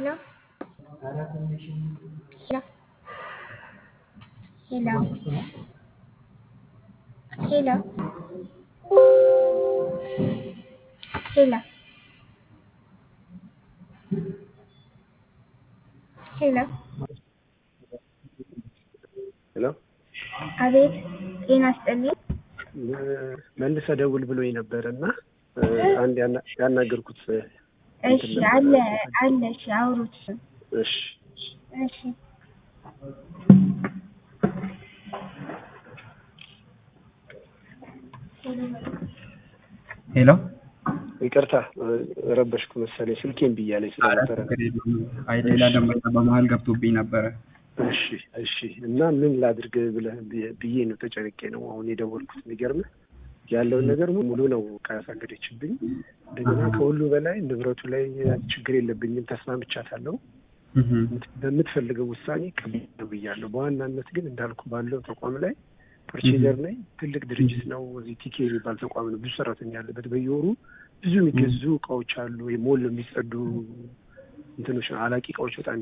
Hello? Hello? Hello? Hello? Hello? ሄሎ ሄሎ አቤት፣ ጤና ይስጥልኝ። መልሰ ደውል ብሎኝ ነበር እና አንድ ያና- ያናገርኩት እሺ፣ አለ አለ። እሺ፣ አውሩት። እሺ እሺ፣ ሄሎ ይቅርታ ረበሽኩ መሰለኝ ስልኬን ብያለኝ ስለነበረ ችግር የለውም። አይ ሌላ ደንበኛ በመሀል ገብቶብኝ ነበረ። እሺ እሺ እና ምን ላድርግ ብለህ ብዬ ነው ተጨንቄ ነው አሁን የደወልኩት የሚገርምህ ያለውን ነገር ሙሉ ነው ካያሳገደችብኝ እንደገና ከሁሉ በላይ ንብረቱ ላይ ችግር የለብኝም ተስማምቻታለሁ እህም፣ በምትፈልገው ውሳኔ ቀብያለሁ ብያለሁ በዋናነት ግን እንዳልኩ ባለው ተቋም ላይ ፐርቼዘር ነኝ ትልቅ ድርጅት ነው እዚህ ቲኬ የሚባል ተቋም ነው ብዙ ሰራተኛ ያለበት በየወሩ ብዙ የሚገዙ እቃዎች አሉ የሞል የሚጸዱ እንትኖች አላቂ እቃዎች በጣም